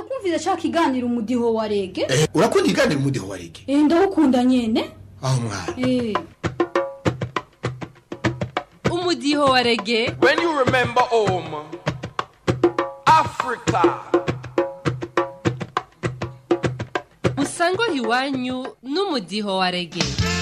ndakumvira ca kiganiro umudiho wa rege Eh, urakunda iganira umudiho wa rege Eh, ndawukunda nyene aho mwana Eh, umudiho wa rege When you remember home, Africa, musango iwanyu n'umudiho wa rege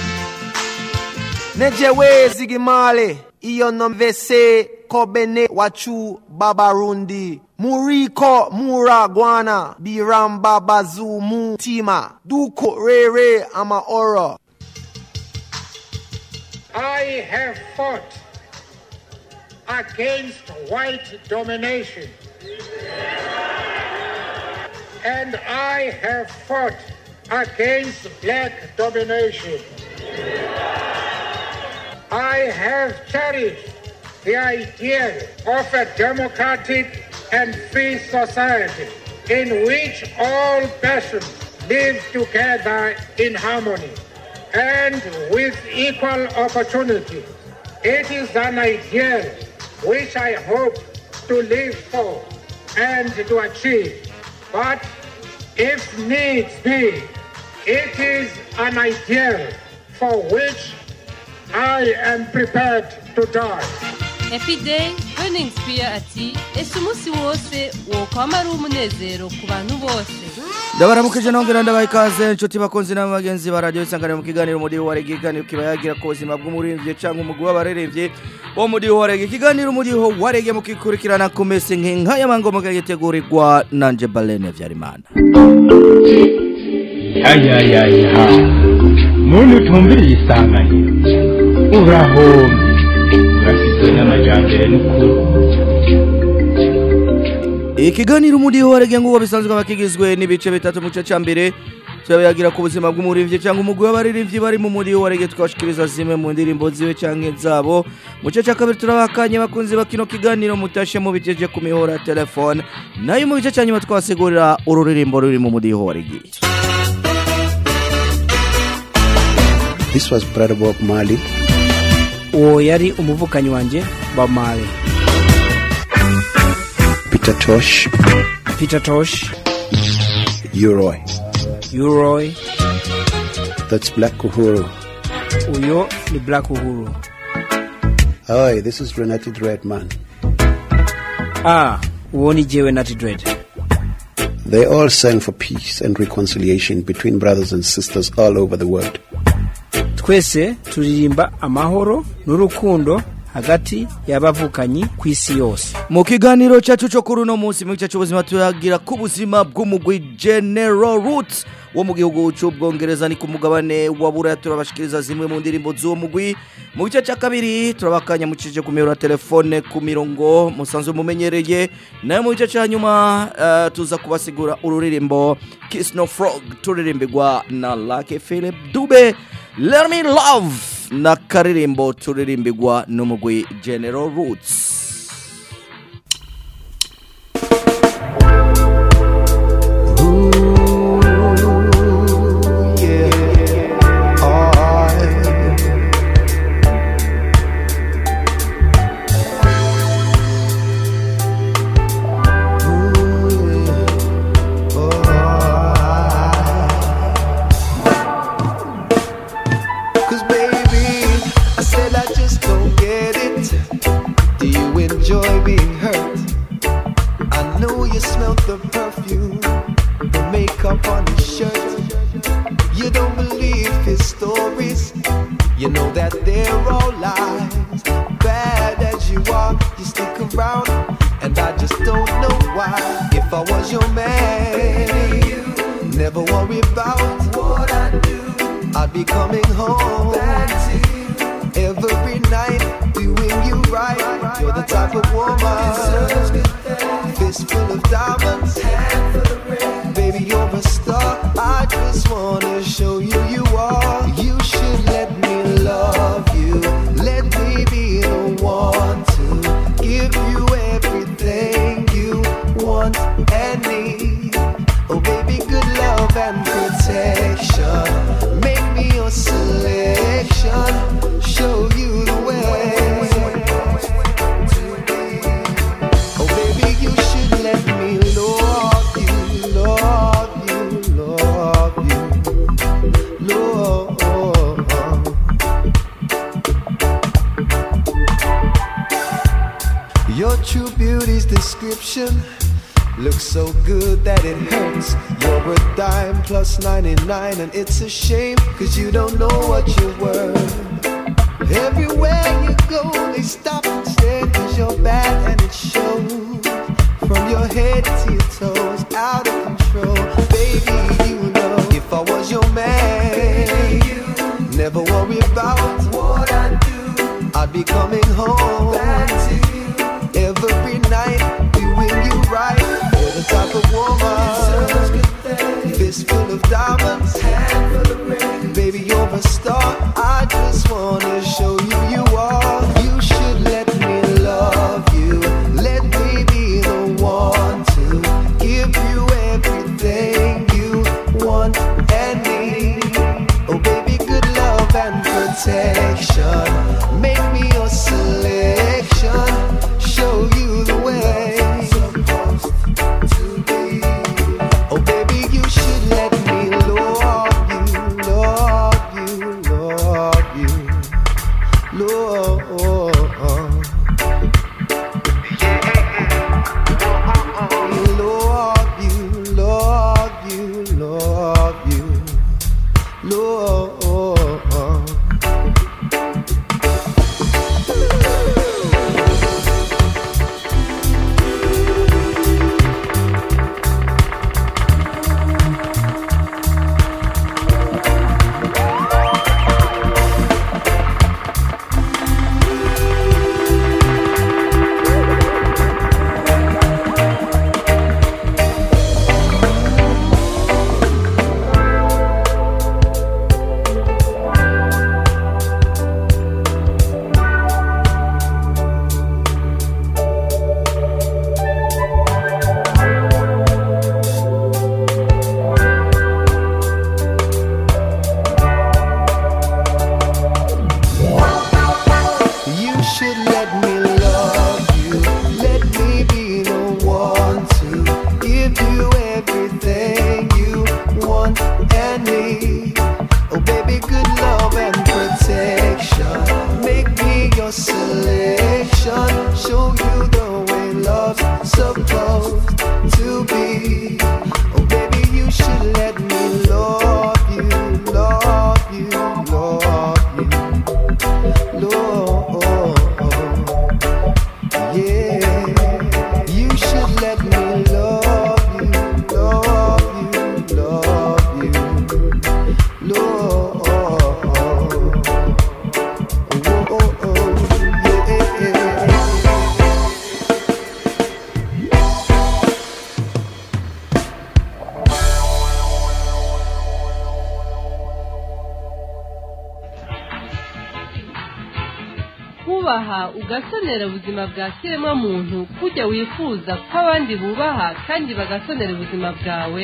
nejewe zigimale iyo nomvese kobene wachu babarundi muriko muragwana biramba bazumu tima duko rere amaoro I have fought against white domination. And I have fought against black domination. I have cherished the ideal of a democratic and free society in which all persons live together in harmony and with equal opportunity. It is an ideal which I hope to live for and to achieve. But if needs be, it is an ideal for which I am prepared to die. happy day burning spear ati ese umunsi wose wokwama ari umunezero ku bantu bose ndabaramukije nongera ndabaha ikaze inshuti bakunzi n'abagenzi ba radiyo isanganiro mu kiganiro umudiho wa rege ikiganiro kiba yagira ku buzima bw'umuririmbyi cyangwa umugwi w'abaririmbyi wo mudiho wa rege ikiganiro umudiho wa rege mukikurikirana ku mesi nk'inka y'amangombwa gitegurirwa nanje balene vyarimana ayayaya muntu utumviriye isanganiro urahombye urafite n'amajyambere n'ukuri ikiganiro umudiho wa rege nguwo bisanzwe aba kigizwe n'ibice bitatu mu gice cya mbere turabayagira ku buzima bw'umuririmbyi cyangwa umugwi w'abaririmbyi bari mu mudiho wa rege twashikiriza zimwe mu ndirimbo ziwe cyangwa zabo mu gice cya kabiri turabakanye bakunzi bakino kiganiro mutashe mubijeje ku mihora ya telefone nayo mu gice cya nyuma twasigurira ururirimbo ruri mu mudiho wa rege This was Brother Bob Marley. uwo yari umuvukanyi wanjye Bob Marley Peter Tosh, Peter Tosh Uroy. Uroy That's Black Uhuru. uyo ni Black Uhuru Hi, this is Renati Dreadman. ah uwo ni jewe Natty Dread They all sang for peace and reconciliation between brothers and sisters all over the world. twese turirimba amahoro n'urukundo hagati y'abavukanyi ku isi yose mu kiganiro cyacu cyo kuri uno munsi mu gice cy'ubuzima turagira ku buzima bw'umugwi general roots wo mu gihugu cy'ubwongereza ni ku mugabane wa buraya turabashikiriza zimwe mu ndirimbo z'uwo mugwi mu gice cya kabiri turabakanya mucije ku miyoboro ya telefone ku mirongo musanzwe mumenyereye nayo mu gice cya nyuma eh, tuza kubasigura ururirimbo kiss no frog turirimbirwa na Lucky Philip Dube Let me love na karirimbo turirimbirwa n'umugwi general roots Cause baby, I said I just don't get it. Do you enjoy being hurt? I know you smelt the perfume, the makeup on his shirt. You don't believe his stories. You know that they're all lies. Bad as you are, you stick around, and I just don't know why. If I was your man, never worry about what I do. I'd be coming home back to you every night, doing you right. You're the type of woman, fist full of diamonds, baby, you're a star. I just wanna show you you are. You should let me love you. Let me be the one to give you everything you want and need. Oh, baby, good love and protection. Make me your selection. Show you the way. Oh, baby, you should let me love you, prescription looks so good that it hurts. You're a dime plus 99, and it's a shame, cause you don't know what you're worth. Everywhere you go, they stop and stare, cause you're bad and it shows. From your head to your toes, out of control. Baby, you know, if I was your man, never worry about what I do. I'd be coming home back to you every night, doing you right. You're the type of woman, fist full of diamonds, hand full of rings. Baby, you're a star. I just wanna show you you are. You should let me love you. Let me be the one to give you everything you want and need. Oh, baby, good love and protection. Make me your selection. Show you the way. Oh, baby, you should let me love you, love you, love you, love. Love you, love you, love you, love. You should let me love you. Let me be the one to give you everything you want and need. Oh, baby, good love and protection. Make me your selection. Show you the way love's supposed to be. Oh, baby, you should let me love you, love you, love you. Lord, yeah, you should let me love you, love you, love you, Lord. kubaha ugasonera ubuzima bwa kiremwa muntu kujya wifuza ko abandi bubaha kandi bagasonera ubuzima bwawe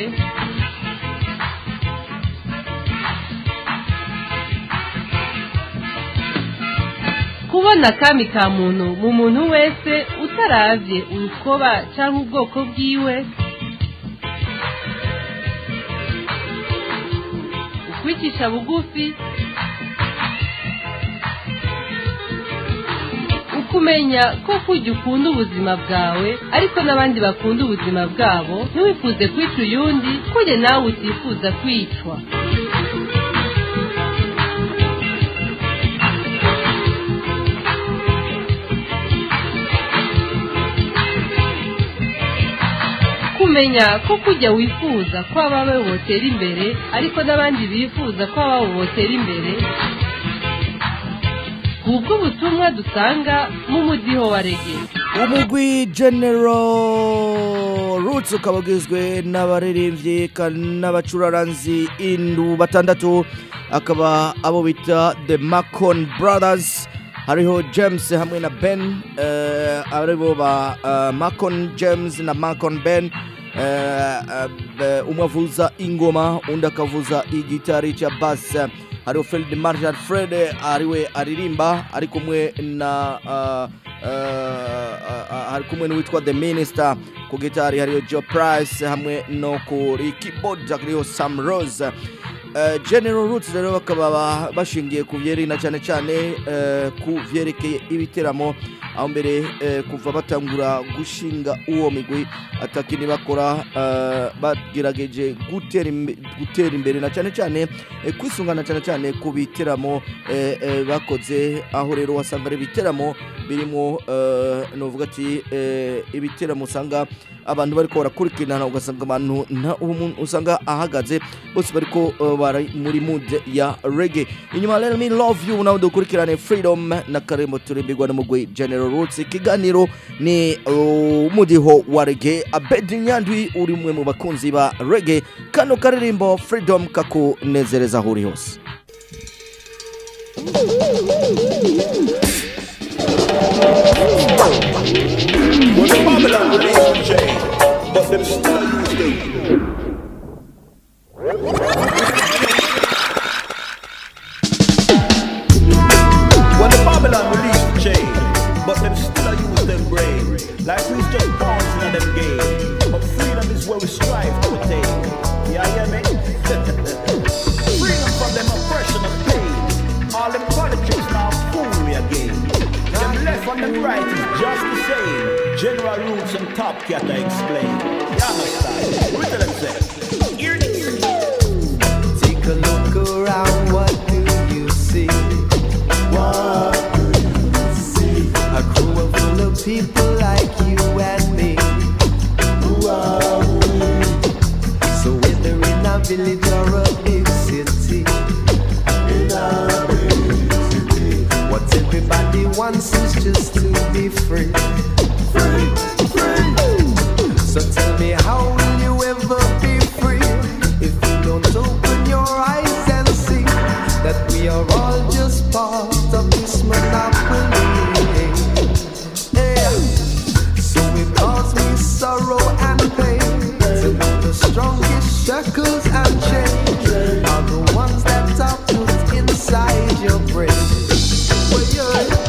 kubona akami ka muntu mu muntu wese utaravye urukoba cyangwa ubwoko bwiwe ukwicisha bugufi ukumenya ko kujya ukunda ubuzima bwawe ariko n'abandi bakunda ubuzima bwabo ntiwifuze kwica uyundi kujya nawe utifuza kwicwa kumenya ko kujya wifuza ko abawe botera imbere ariko n'abandi bifuza ko ababo botera imbere ubwo butumwa dusanga mu mudiho wa rege umugwi general roots ukaba ugizwe n'abaririmbyi ka- n'abacuraranzi indu batandatu akaba abo bita the macon brothers hariho james hamwe na ben eh, aribo ba eh, macon james na macon ben eh, eh, be- umwe avuza ingoma undi akavuza igitari cya bass hariho fred marshal fred ariwe aririmba ari kumwe na uh, uh, hari kumwe n'uwitwa the minister ku gitari hariyo joe price hamwe no kuri keyboard hariho sam rose Uh, general roots rero bakaba ba- bashingiye ku byerekana cyane cyane uh, ku byerekeye ibiteramo aho mbere eh, kuva batangura gushinga uwo migwi atakini bakora eh, bagerageje gutera imbe- gutera imbere na cyane cyane eh, kwisungana cyane cyane ku biteramo eh, eh, bakoze aho rero wasanga ari ibiteramo birimo eh, novuga ati eh, ibiteramo usanga abantu bariko barakurikirana ugasanga abantu nta umuntu usanga ahagaze bose bariko eh, bari muri mood ya reggae inyuma let me love you nawe dukurikirane freedom na karembo turimbirwa n'umugwi general roots ikiganiro ni uh, umudiho wa reggae abedi nyandwi uri umwe mu bakunzi ba reggae kano karirimbo freedom kakunezereza aho uri hose When the Babylon released the chain, but them still use them. When the Babylon released the chain, but them still use them brain. Like we just bouncing on them game. But freedom is where we strive to attain. Yeah, hear me? freedom from them oppression and pain. All them politics now fool we again. Them left and them right is just the same. General roots and top cat I explain. You understand? We tell them say, hear this. Take a look around, what do you see? What do you see? A crew full of people like you and me. Who are we? So whether in a village or a big city, in a big city, what everybody wants is just to be free. Free, free. So tell me, how will you ever be free if you don't open your eyes and see that we are all just part of this monopoly? Yeah. So it caused me sorrow and pain to know the strongest shackles and chains are the ones that are put inside your brain. Well, you're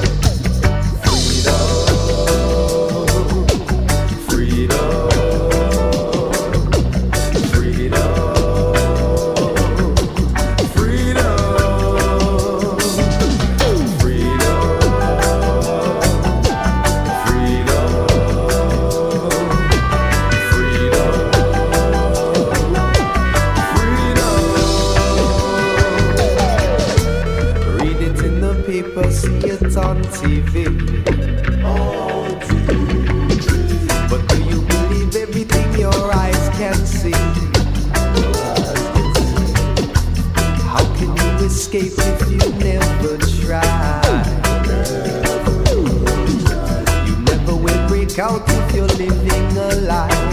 freedom, freedom, freedom, Read it in the paper, see it on TV. But do you believe everything your eyes can see? How can you escape if you never try? You never will break out if you're living a lie.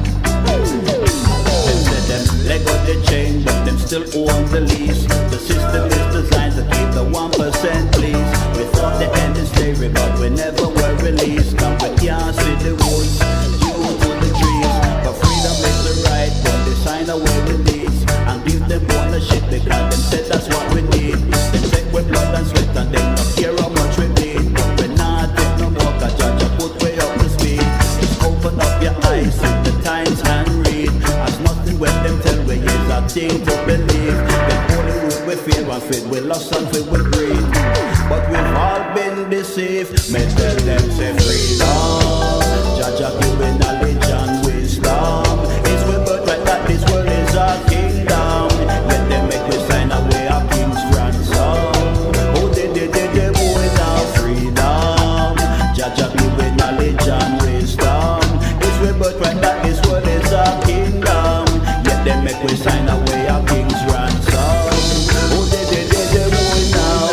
Them say them let go the chain, but them still own the lease. The system is designed to keep the one percent please. We thought the end is slavery, but we never were released. Now we can't see the woods due to the trees. But freedom is the right, but they sign away the lease and give them ownership because them said that's what we need. They take with blood and sweat and they not care how much we need. But we not take no more, cause Judge put way up the speed. Just open up your eyes, see the times and read. As nothing when them tell we is a thing to believe. The only root we fear and feed, we lost and feed we greed. But we've all been deceived. Me tell them say freedom. Jaja giving knowledge and wisdom. It's we birthright that this world is a kingdom. Let them make we sign away a king's ransom. Oh, they, they, they, they, boy, now freedom. Jaja giving knowledge and wisdom. It's we birthright that this world is a kingdom. Let them make we sign away a king's ransom. Oh, they, they, they, they, boy, now.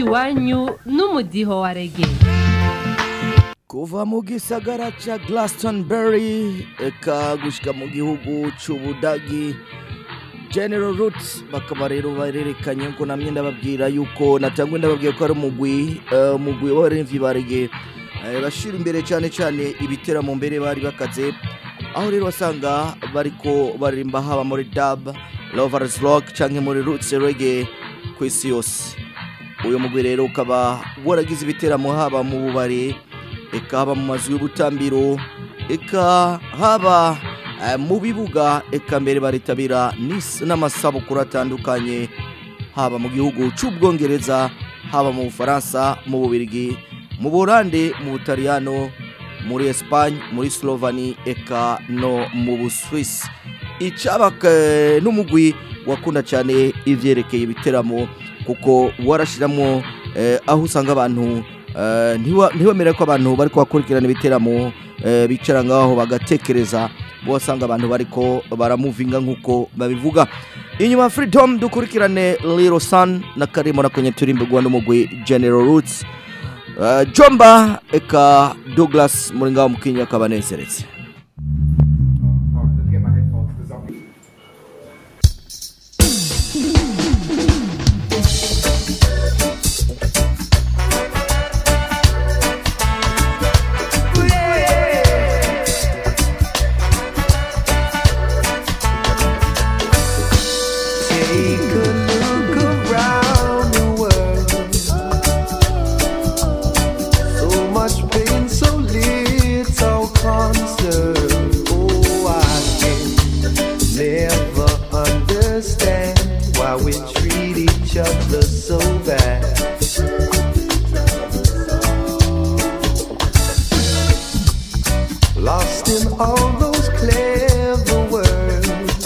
iwanyu n'umudiho wa rege kuva mu gisagara ca Glastonbury eka gushika mu gihugu c'ubudagi General Roots bakaba rero barerekanye ko namye ndababwira yuko natangwe ndababwiye ko ari umugwi eh, umugwi w'abaremvyi barege eh, bashira imbere cyane cyane ibiteramo mbere bari bakaze aho rero wasanga bariko baririmba haba muri dub lovers rock canke muri roots reggae ku isi yose uyu mugwi rero ukaba waragize ibiteramo haba mu bubare eka haba mu mazu y'ubutambiro eka haba eh, mu bibuga eka mbere baritabira n'is- n'amasabukuru atandukanye haba mu gihugu c'ubwongereza haba mu bufaransa mu bubirigi mu burande mu butaliyano muri espagne muri slovani eka no mu buswisi icabaka n'umugwi wakunda cyane ivyerekeye ibiteramo kuko warashiramo eh, aho usanga abantu eh, ntiwa- ntiwemere ko abantu bariko bakurikirana ibiteramo eh, bicara ngaho bagatekereza bo wasanga abantu bariko baramuvinga nk'uko babivuga inyuma ya freedom dukurikirane little sun na karimo na kwenye turimbirwa n'umugwi general roots Uh, jomba eka douglas muri ngaho mukinya akaba aneseretse Take a look around the world. So much pain, so little concern. Oh, I can never understand why we treat each other so bad. Lost in all those clever words.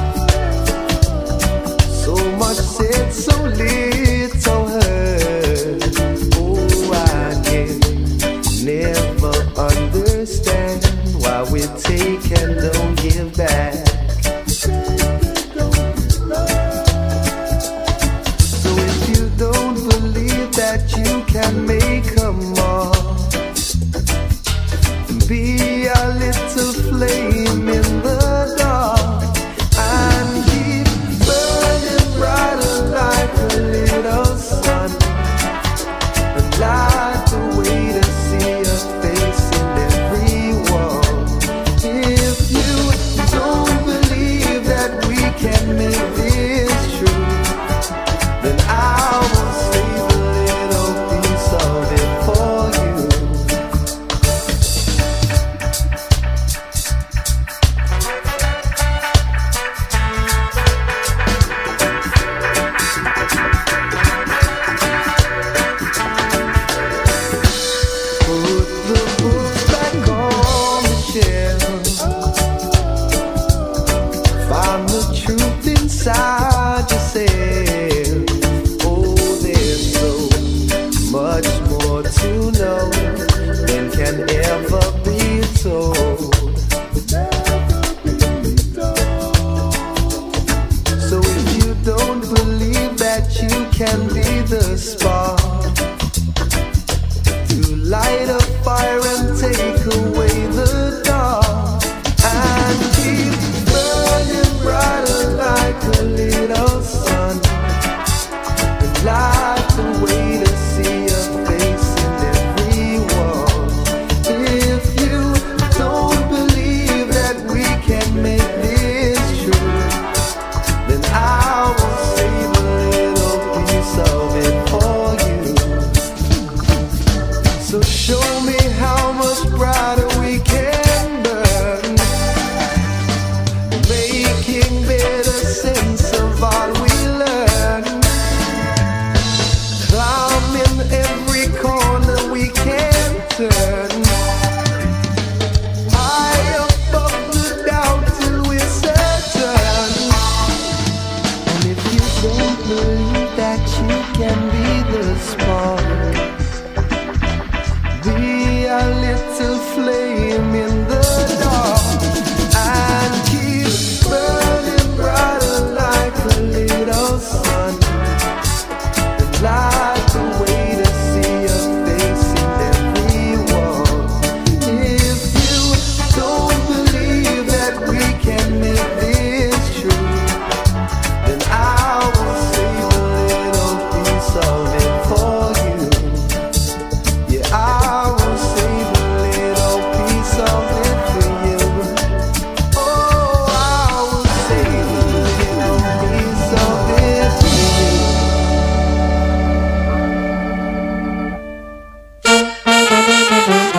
So much said, so little heard. Oh, I can never understand why we take and don't give back. So if you don't believe that you can make a more, be a little flame in the dark and keep burning brighter like a little sun. And light the way to see your face in every wall. If you don't believe that we can make this true, then I will save a little piece of it for you. Put the books back on the shelf. Find the truth inside yourself. Oh, there's so much more to know than can ever be told. So if you don't believe that you can be the spark to light a fire and take away the dark and keep burning brighter like a little sun and light the way to see your face in every wall. If you don't believe that we can make this true, then I will save a little piece of it for you. So show me how much brighter we can burn, making better sense of all we learn. Climbing every corner we can turn. High above the doubt till we're certain. And if you don't believe that you can be the spark. Be a little flame in the dark and keep burning brighter like a little sun. And light the way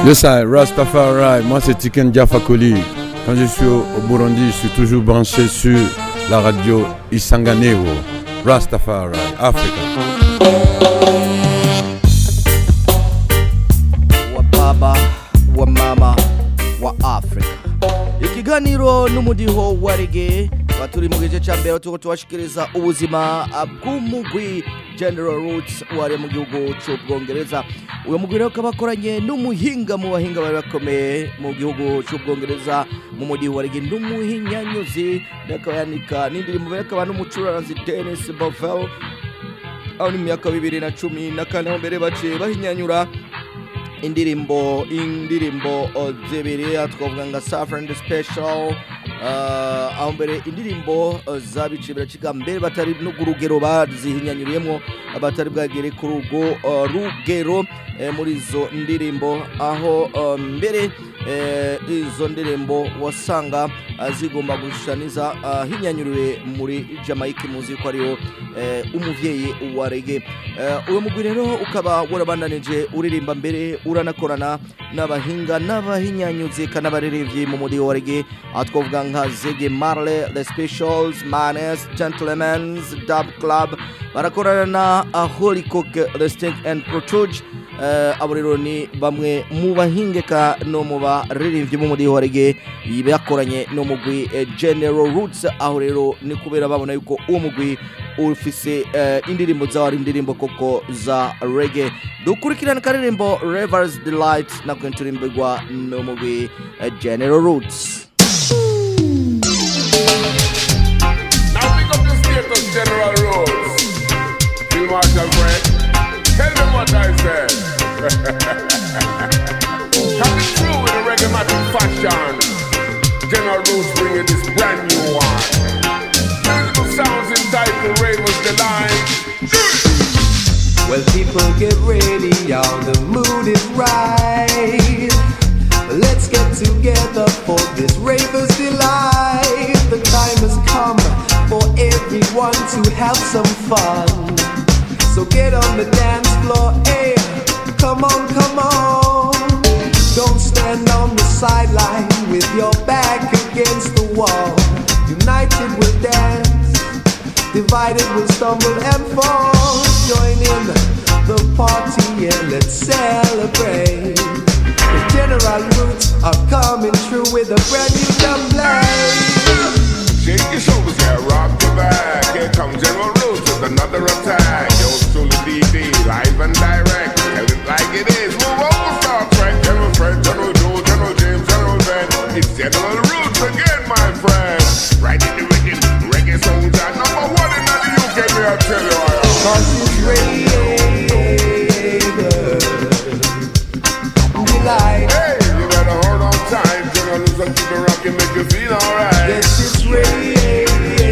Yes, I, Rastafari, moi c'est Tiken Diafakoli. Quand je suis au, au Burundi, je suis toujours branché sur la radio Isanganeo. Rastafari, Africa. wa baba wa mama wa africa ikiganiro n'umudiho wa rege tuba turi mu gice cya mbere turiko tubashikiriza ubuzima bw'umugwi general roots wari mu gihugu cy'ubwongereza uyu mugwi rero ukaba akoranye n'umuhinga mu bahinga bari bakomeye mu gihugu cy'ubwongereza mu mudiho wa rege n'umuhinyanyuzi akaba yanika n'indirimbo be akaba n'umucuraranzi denis bovel aho ni mu myaka bibiri na cumi na kane aho mbere baciye bahinyanyura indirimbo indirimbo uh, zibiri uh, twavuga nka Saffron the Special uh, aho mbere indirimbo uh, zabici biracika mbere batari no ku rugero bazihinyanyuriyemo batari bwagere ku rugo uh, rugero eh, muri izo ndirimbo aho uh, mbere eh, izo ndirimbo wasanga uh, zigomba gushaniza uh, hinyanyuriwe muri Jamaica muzi ko ariyo eh, umuvyeyi wa reggae Eh, uwo mugwi rero ukaba warabandanije uririmba mbere uranakorana n'abahinga n'abahinyanyuzi kanabaririmbyi mu mudiho wa reggae aho twavuga nka Ziggy Marley The Specials Manes Gentlemen's Dub Club barakorana na uh, Holy Cook The Stink and Protruge Uh, abo rero ni bamwe mu bahingeka no mu baririmbyi b'umudiho wa reggae bakoranye n'umugwi eh, General Roots aho rero ni kubera babona yuko uwo mugwi ufise eh, indirimbo zawo ari indirimbo koko za reggae dukurikirana akaririmbo Rivers Delight nako turimbirwa n'umugwi eh, General Roots Now pick up the status, General Rhodes. Field Marshal Greg, tell them what I said. Coming through with a reggae fashion. General Rhodes bringing this brand new one. Musical sounds entitled Ravens Delight. Well, people get ready, y'all. The mood is right. Let's get together for this Ravers delight. The time has come for everyone to have some fun. So get on the dance floor, hey, come on, come on. Don't stand on the sideline with your back against the wall. United we'll dance, divided we'll stumble and fall. Join in the party and let's celebrate. The General Roots are coming through with a brand new drum play. Shake your shoulders, yeah, rock your back. Here comes General Rhodes with another attack. Yo, truly DD, live and direct. Tell it like it is. Move over, Star Trek. General Fred, General Joe, General James, General Ben. It's General Roots again, my friend. Right in the rhythm, reggae songs are number one in the UK, me I tell you. I am. Cause it's Ravers Delight. Hey, you better hold on tight. General Roots and keep it rocking, make you feel alright. Yes, it's Ravers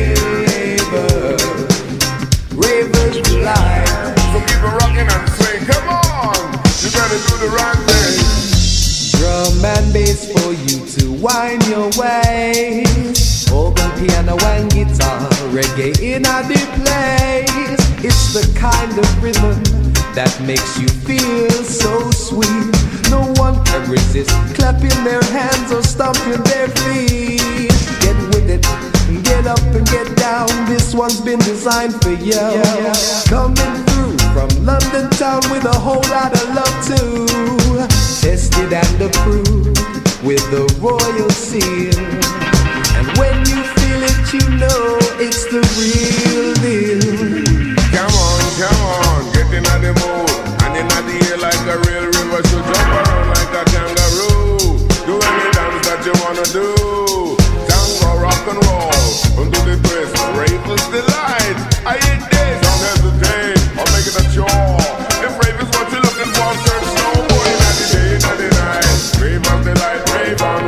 Ravers Delight. So keep it rocking and swing. Come on, you better do the right thing. Drum and bass for you to wind your way. Organ, piano, and guitar, reggae in a the place. It's the kind of rhythm that makes you feel so sweet. No one can resist clapping their hands or stomping their feet. Get with it, get up and get down. This one's been designed for you. Coming through from London town with a whole lot of love too. Tested and approved with the royal seal. And when you feel it, you know it's the real deal. Come on, come on, get in the mood. And in the air like a real river, so jump around like a kangaroo. Do any dance that you wanna do. Tango, rock and roll, undo the twist, Ravens delight. I ain't this, don't hesitate, or make it a chore. If Ravens what you're looking for, search no boy in the day, in the night. Ravens delight, Ravens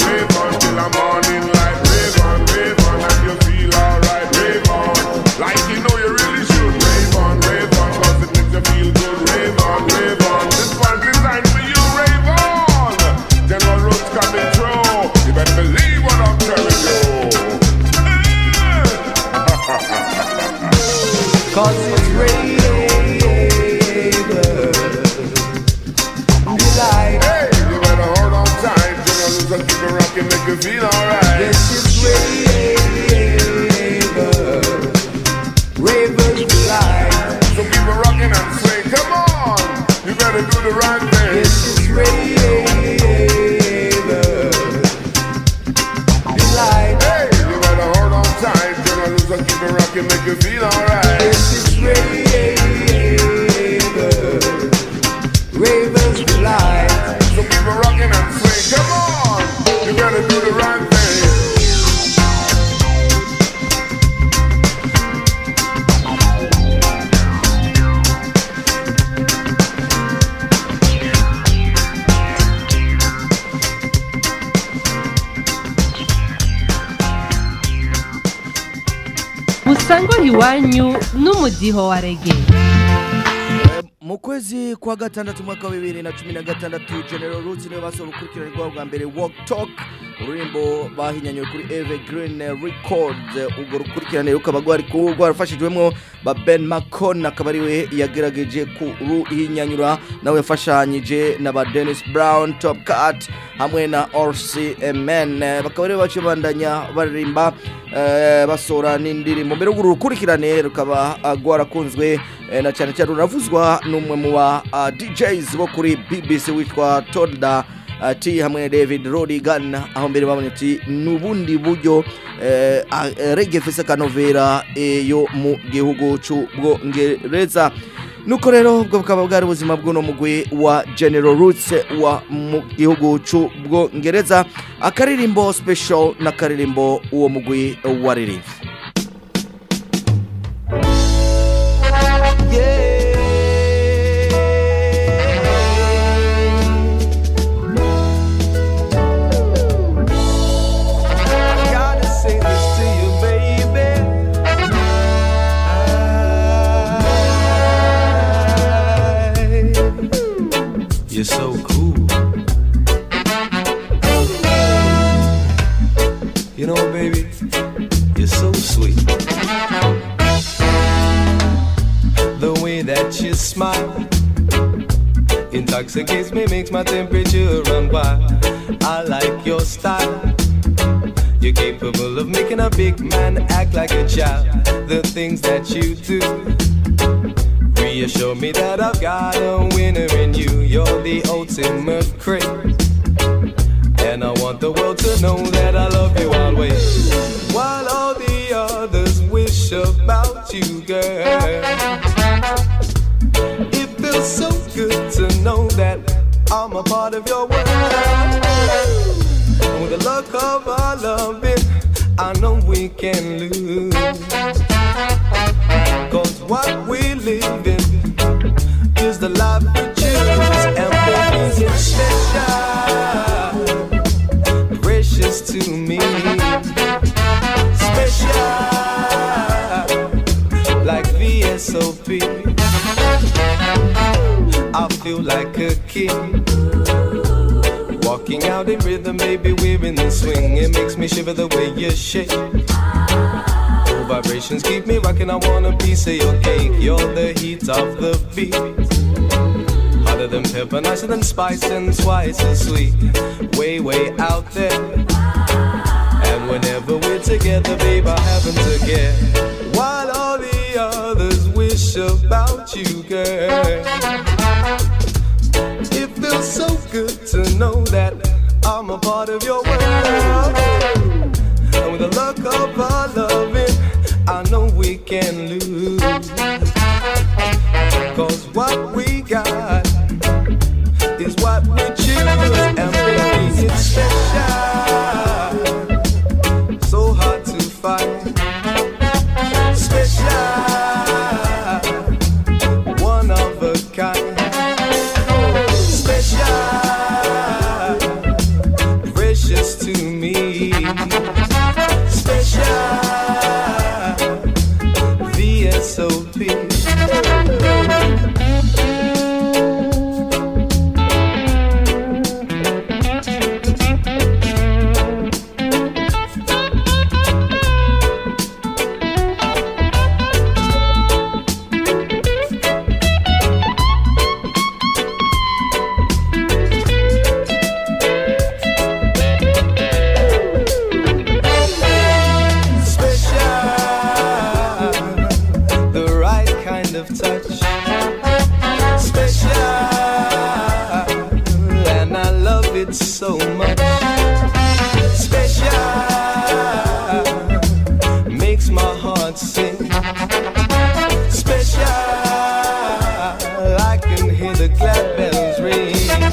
you feel alright. This is Raver, Raver's delight. So keep it rocking and swing. Come on, you gotta do the right thing. This is Raver, delight. Hey, you gotta hold on tight. Gonna lose and keep it rocking, make you feel alright. This is Raver, Raver's delight. So keep it rocking and swing. Come on, you gotta do the right thing. musangwa iwanyu n'umudiho wa rege mu kwezi kwa gatandatu umwaka wa bibiri na cumi na gatandatu general roots niwe basohora urukurikirane rwabo bwa mbere walk talk ururimbo bahinyanywe kuri evergreen records urwo rukurikirane rukaba rwari ku- rwarafashijwemo ba ben macon akaba ariwe yagerageje kuruhinyanyura nawe yafashanyije na ba dennis brown top cat hamwe na orsi men bakaba aribo baciye bandanya baririmba eh, basohora n'indirimbo mbere y'uru rukurikirane rukaba ah, rwarakunzwe eh, na cyane cyane ruravuzwa n'umwe mu ba ah, DJs bo kuri BBC witwa Tolda ah, T hamwe na David Rodigan aho mbere babonye ati n'ubundi buryo eh, ah, eh, reggae fese kanovera eh, yo mu gihugu c'ubwongereza nuko rero ubwo bukaba bwari ubuzima bw'uno mugwi wa General Roots wa mu gihugu c'ubwongereza akaririmbo special n'akaririmbo uwo mugwi waririmbye I gotta say this to you, baby. You're so cool. You know, baby, you're so sweet. The way that you smile intoxicates me, makes my temperature run wild. I like your style. You're capable of making a big man act like a child. The things that you do reassure me that I've got a winner in you. You're the ultimate craze. And I want the world to know that I love you always. While all the others wish about you, girl. It feels so good to know that I'm a part of your world. And with the luck of our loving, I know we can lose. Cause what we live in is the life we choose. And baby, it's special, precious to me. Special, like VSOP. I feel like a kid. Walking out in rhythm, baby, we're in the swing. It makes me shiver the way you shake. Cool vibrations keep me rocking. I want a piece of your cake. You're the heat of the beat. Hotter than pepper, nicer than spice, and twice as sweet. Way, way out there. And whenever we're together, babe, I happen to get. While all the others wish about you, girl. It feels so good to know that I'm a part of your world. And with the luck of our loving, I know we can lose. Cause what we got is what we choose. And baby, it's special. So hard to find. Special. One of a kind. Special, precious to so much. Special makes my heart sing. Special, I can hear the glad bells ring.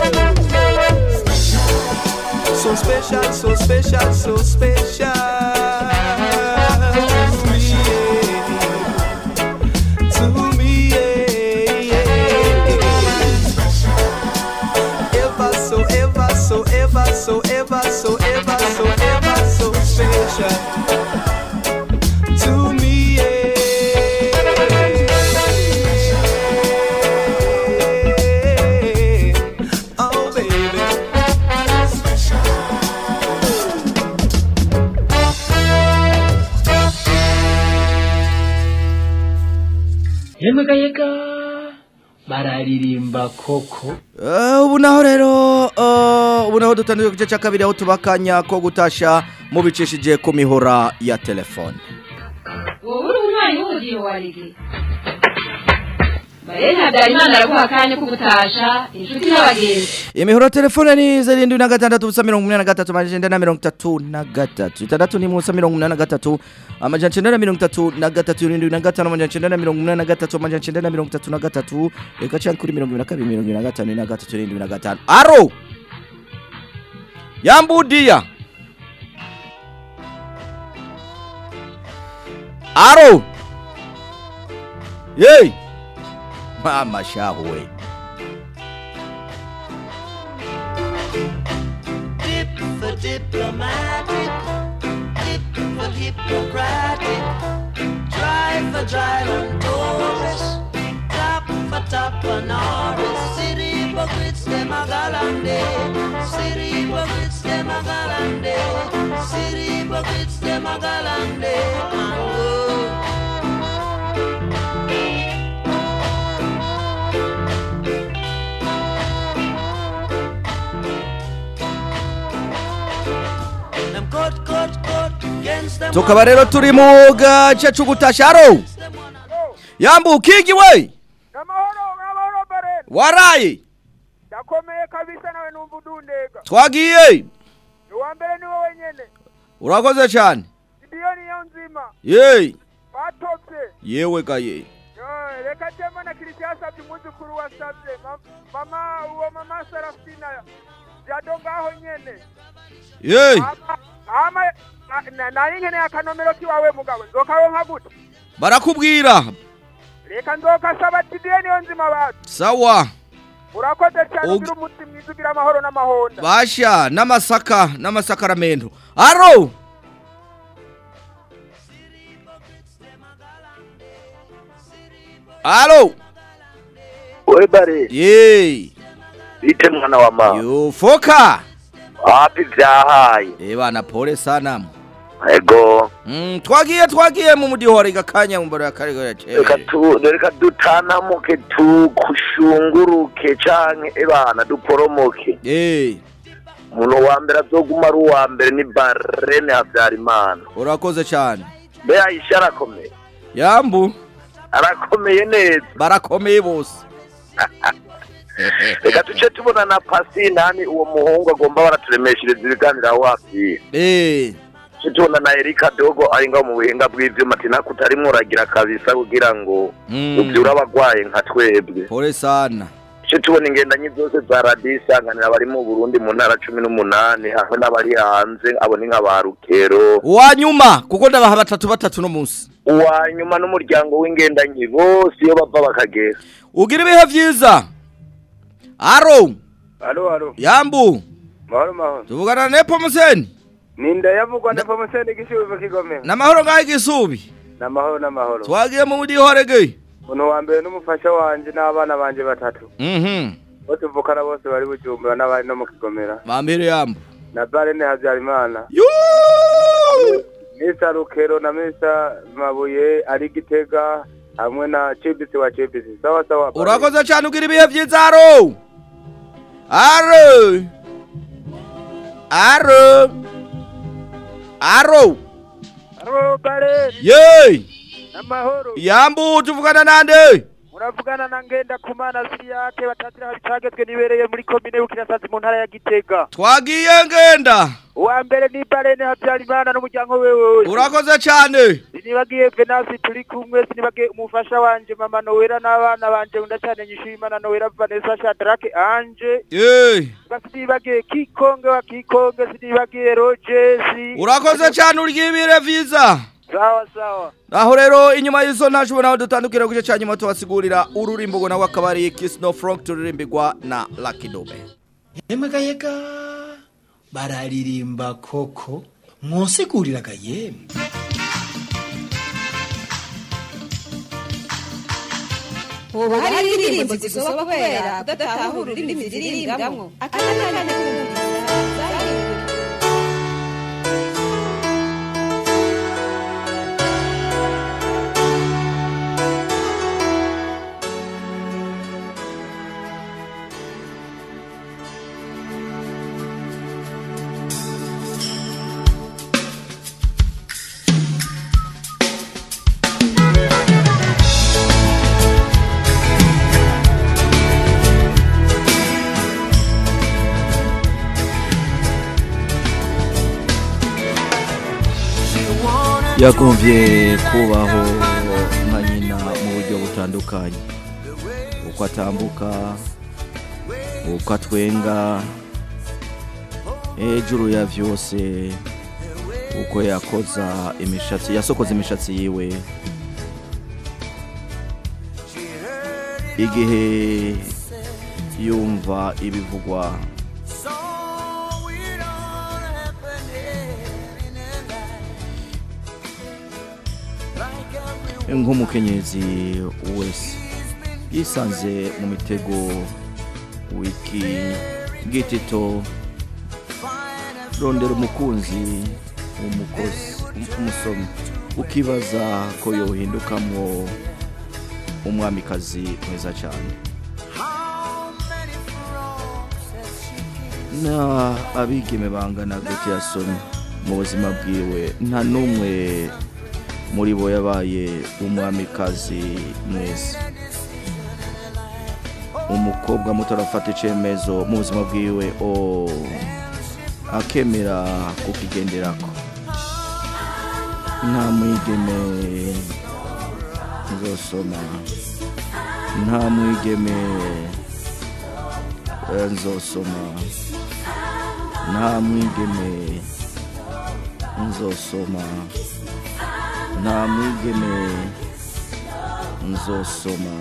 So special, so special, so special. To me, yeah. Ever so, ever so, ever so, ever so, ever so, ever so special. To me, yeah. Oh, baby. yemwe gayega bararirimba koko Eh, ubu naho rero eh, ubu naho dutangiye ku gice cya kabiri aho tubakanya ko gutasha mubicishije ku mihora ya telefone wowe uri umwanya w'umudiho wa rege bare habyarimana araguha akanya ko gutasha inshuti n'abagenzi imihora ya telefone ni zirindwi na gatandatu ubusa mirongo inani na gatatu amajana icyenda na mirongo itatu na gatatu itandatu ni ubusa mirongo inani na gatatu amajana icyenda na mirongo itatu na gatatu irindwi na gatanu amajana icyenda na mirongo inani na gatatu amajana icyenda na mirongo itatu na gatatu reka cyangwa kuri mirongo ibiri na kabiri mirongo ibiri na gatanu na gatatu irindwi na gatanu aro yambudiya aro yeyi mama shahu we Dip for diplomatic, dip for hippocratic, try for Dryland Taurus, tap for Tappanaris, city hypocrites them a galande, city hypocrites them a galande, city hypocrites them a galande, and go. Them cut, cut, cut against them. tukaba rero turi mu gace c'ugutasha aro yambu kigi we waraye ndakomeye kabisa nawe numva udundega twagiye ni uwa mbere ni wowe nyene urakoze cyane sidiyo niyo nzima yeyi batopye yewe gaye Eh, reka jema na kirisiya yasabye umwuzukuru wasabye Ma- mama uwo mama serafina jado ngaho nyene yeyi Ama- ama na- na- nari nkeneye akanomero kiwawe mugabo nzokaronka gute barakubwira reka nzokasaba sidiyo niyo nzima batu sawa urakoze cyane Ug- ugira umuti mwiza ugira amahoro n'amahonda basha n'amasaka n'amasakaramentu aro alo we bare yeyi bite mwana wa mama yufoka wapi vyahaye eh bana pole sana ego mm, twagiye twagiye mu mudihora igakanya mu mbaro ya karigore reka tu reka dutanamuke tukushunguruke canke ebana duporomoke eh umuntu wa mbere azoguma ari uwa mbere ni barene habyarimana urakoze cyane mbe ayisha arakomeye yambu arakomeye neza barakomeye bose reka tuce tubona na pasi nani uwo muhungu agomba baraturemeshereza ibiganiro aho wapfiye eh tuce tubona na erika dogo ari ngaho mu buhinga bw'ivyuma ati nako utarimwo uragira kabisa kugira ngo Mm. uvyure abagwaye nka twebwe pole sana tuce tubona ingendanyi zose za radiyo isanganira abari mu burundi mu ntara cumi n'umunani hamwe n'abari hanze abo ni nka ba rukero uwanyuma kuko ndabaha batatu batatu no munsi uwa nyuma n'umuryango w'ingendanyi bose iyo bava bakagera ugira ibihe vyiza aro alo alo yambu mahoro mahoro tuvugana na nepo museni ninda yavugwa na pamuseni igishubi kigomera n'amahoro ngaho igisubi n'amahoro n'amahoro twagiye mu mudihorege umuntu wa mbere n'umufasha wanje n'abana banje batatu mhm bo tuvukana bose bari bujumbura n'abari no mu kigomera bambere yambu na barene habyarimana misa rukero na misa mabuye ari gitega hamwe na cibisi wa cibisi sawa sawa Barene. urakoze cyane ugira ibihe vyiza aro aro aro aro alo bare yeyi n'amahoro yambu tuvugana nande muravugana na ngenda kumana siriyake batatira habicagezwe nibereye muri komine bukirasazi mu ntara ya gitega twagiye ngenda uwa mbere ni barene habyarimana n'umuryango we wose urakoze cyane sinibagiye venasi turi kumwe sinibagiye umufasha wanje mama nowera n'abana banje unda cyane nyishimana nowera vanessa shadrake anje Eh, sinibagiye kikonge wa kikonge sinibagiye rogesi urakoze cyane uryibire vyiza sawa sawa aho rero inyuma y'izo ntajwe nawe dutandukira ku gice cya nyuma tubasigurira ururimbo ngo nawe akaba ari Kiss No Frank turirimbirwa na Lucky Dube yemegayega bararirimba koko mwosiguriraga yemwe hoba hari indirimbo zisoba kubera kudatahura ururimi ziririmbwamo akanakanya kumviriza yagombye kubaho nka nyina mu buryo butandukanye uko atambuka uko atwenga hejuru ya vyose uko yakoza imishatsi yasokoza imishatsi yiwe igihe yumva ibivugwa nk'umukenyezi wese yisanze mu mitego wiki gitito rondera umukunzi umukozi umusomyi ukibaza ko yohindukamwo umwamikazi mwiza cyane na abigeme bangana gute yasomye mu buzima bwiwe nta n'umwe muri bo yabaye umwamikazi mwiza umukobwa muto arafata icyemezo mu buzima bwiwe o akemera kukigenderako nta mwigeme nzosoma nta mwigeme eh, nzosoma nta mwigeme nzosoma nta mwigeme nzosoma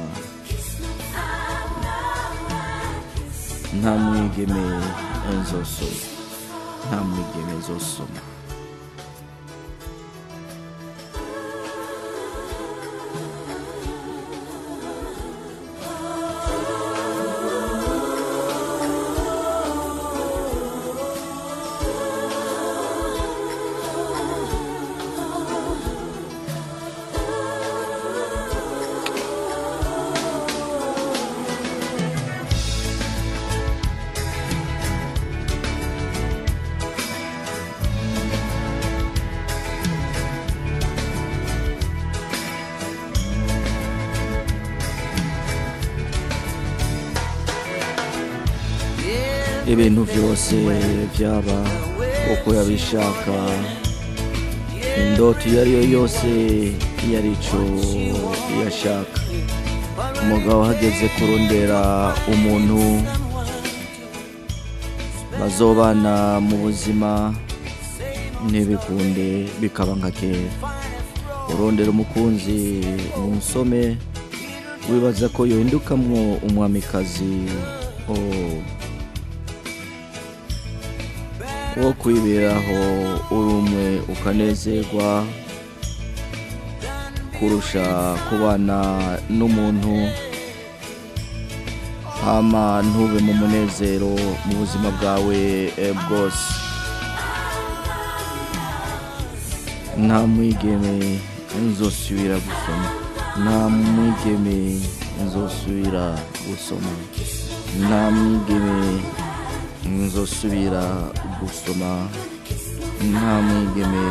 nta mwigeme nzosoma nta mwigeme nzosoma ibintu byose byaba uko yabishaka indoto iyo ari yo yose iyo ari cyo yashaka umugabo hageze kurondera umuntu bazobana mu buzima ntibikunde bikaba nka kera urondera umukunzi umusome wibaza ko yohindukamwo umwamikazi oh. wo kwiberaho uri umwe ukanezerwa kurusha kubana n'umuntu hama ntube mu munezero mu buzima bwawe eh, bwose nta mwigeme nzosubira gusoma nta mwigeme nzosubira gusoma nta mwigeme nzosubira gusoma nta mwigeme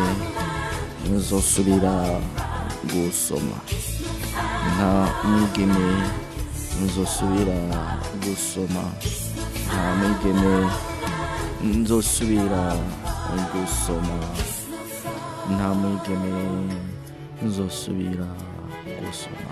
nzosubira gusoma nta mwigeme nzosubira gusoma nta mwigeme nzosubira gusoma nta mwigeme nzosubira gusoma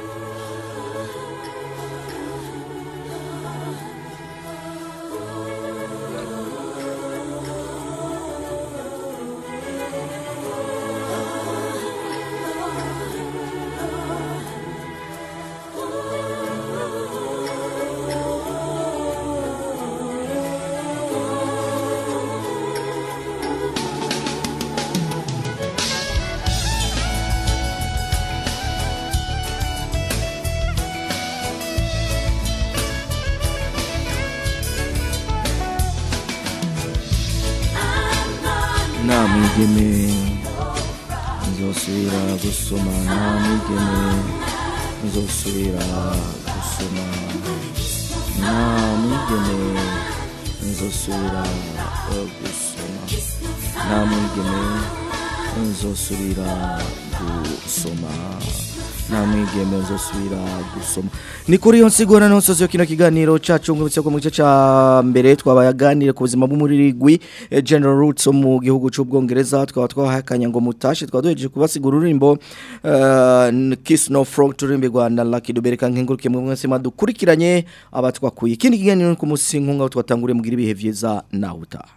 nta mwigeme nzosubira gusoma nta mwigeme nzosubira gusoma nta mwigeme nzosubira eh, gusoma nta mwigeme nzosubira gusoma nta mwigeme nzosubira gusoma ni kuri iyo nsigura n'umusozi wa kino kiganiro cacu ngubitse ko mu gice ca mbere twabayaganire ku buzima bw'umurigwi eh, General Roots wo mu gihugu c'ubwongereza twaba twahakanya ngo mutashe twaba duhejeje kubasigura ururimbo uh, Kiss No Frog turimbirwa na Lucky Dubereka nkenguruke mu mwese madukurikiranye abatwakuye ikindi kiganiro ni ku musi nkunga twatanguriye mugira ibihe vyiza nawe utaha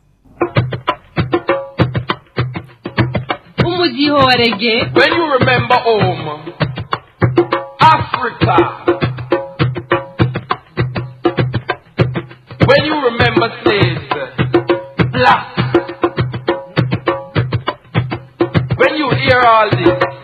umudiho wa rege When you remember home, Africa. When you remember slaves, black. When you hear all this,